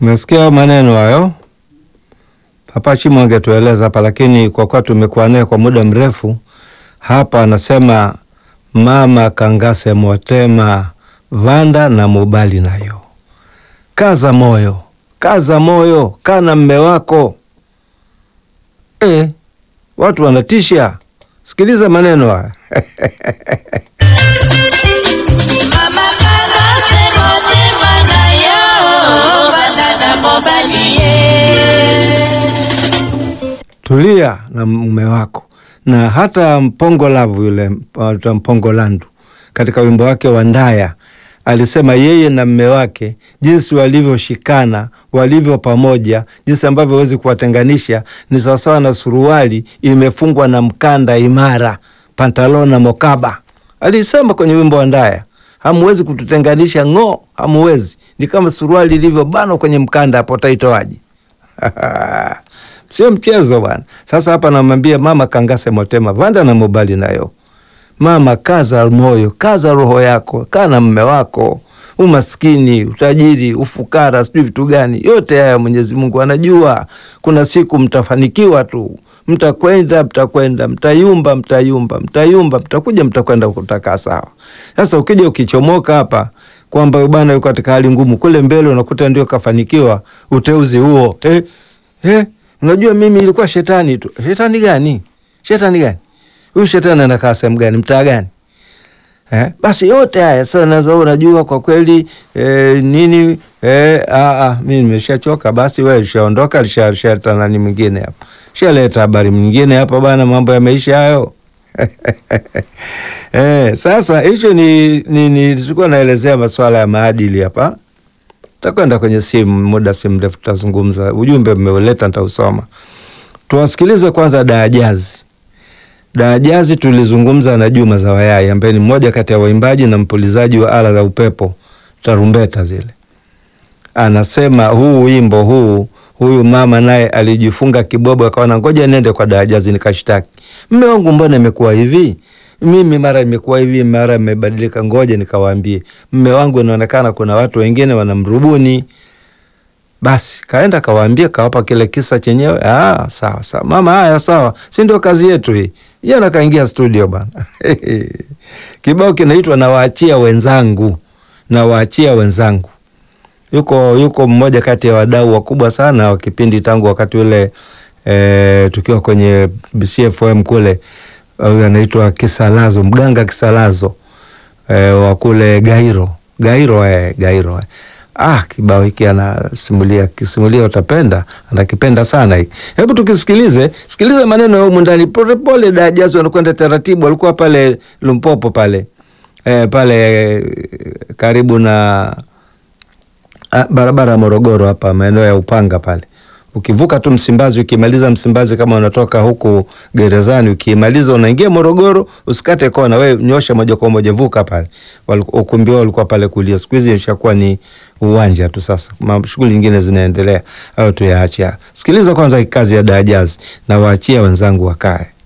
Umesikia maneno hayo? Papa Chimo angetueleza hapa, lakini kwa kuwa tumekuwa naye kwa muda mrefu hapa, anasema mama kangase motema vanda na mubali nayo. Kaza moyo, kaza moyo, kana mme wako. E, watu wanatisha. Sikiliza maneno haya Mama kangase motema nayo vanda na mubali tulia na mume wako. Na hata Mpongo Lavu yule uh, Mpongo Landu katika wimbo wake wa Ndaya alisema yeye na mme wake jinsi walivyoshikana, walivyo pamoja, jinsi ambavyo hawezi kuwatenganisha ni sawasawa na suruali imefungwa na mkanda imara, pantalon na mokaba. Alisema kwenye wimbo wa Ndaya, hamuwezi kututenganisha ng'o, hamuwezi. Ni kama suruali ilivyobanwa kwenye mkanda, hapo taitoaje? Sio mchezo bwana. Sasa hapa namwambia mama kangase motema vanda na mobali nayo. Mama, kaza moyo, kaza roho yako, kaa na mme wako. Umaskini, utajiri, ufukara, sijui vitu gani, yote haya Mwenyezi Mungu anajua. Kuna siku mtafanikiwa tu, mtakwenda, mtakwenda, mtayumba, mtayumba, mtayumba, mtakuja, mtakwenda kutakaa sawa. Sasa ukija ukichomoka hapa kwamba bwana yuko katika hali ngumu, kule mbele unakuta ndio kafanikiwa uteuzi huo eh, eh, unajua mimi ilikuwa shetani tu. Shetani gani? Shetani gani? Huyu shetani anakaa sehemu gani? Mtaa gani? Eh, basi yote haya sasa nazo unajua kwa kweli eh, nini eh, a a mimi nimeshachoka basi wewe ushaondoka lishaleta nani mwingine hapa. Shaleta habari mwingine hapa bana mambo yameisha hayo. eh, sasa hicho ni ni nilikuwa naelezea masuala ya maadili hapa. Takwenda kwenye simu muda si mrefu tutazungumza. Ujumbe mmeuleta nitausoma. Tuwasikilize kwanza Daajazi. Daajazi tulizungumza na Juma Zawayai ambaye ni mmoja kati ya waimbaji na mpulizaji wa ala za upepo tarumbeta zile. Anasema huu wimbo huu, huyu mama naye alijifunga kibobo, akaona ngoja nende kwa Daajazi nikashtaki, mme wangu, mbona imekuwa hivi? Mimi mara imekuwa hivi, mara imebadilika, ngoja nikawaambie mme wangu, inaonekana kuna watu wengine wanamrubuni. Basi kaenda kawaambia, kawapa kile kisa chenyewe. Ah, sawa sawa mama, haya sawa, si ndio kazi yetu hii. Jana kaingia studio bana kibao kinaitwa nawaachia wenzangu, nawaachia wenzangu. Yuko yuko mmoja kati ya wadau wakubwa sana wa kipindi tangu wakati ule e, tukiwa kwenye BCFM kule, huyu anaitwa Kisalazo, mganga Kisalazo e, wa kule Gairo Gairo eh, Gairo eh. Ah, kibao hiki anasimulia kisimulia, utapenda, anakipenda sana hiki. Hebu tukisikilize, sikilize maneno ya humu ndani polepole. Daajazi wanakwenda taratibu, walikuwa pale Lumpopo pale e, pale e, karibu na a, barabara ya Morogoro hapa maeneo ya Upanga pale ukivuka tu Msimbazi, ukimaliza Msimbazi kama unatoka huku gerezani, ukimaliza unaingia Morogoro, usikate kona, we nyosha moja kwa moja, vuka pale. Ukumbi wao ulikuwa pale kulia, siku hizi ishakuwa ni uwanja tu. Sasa shughuli nyingine zinaendelea, au tuyaache. Sikiliza kwanza kazi ya Daajazi na waachia wenzangu wakae.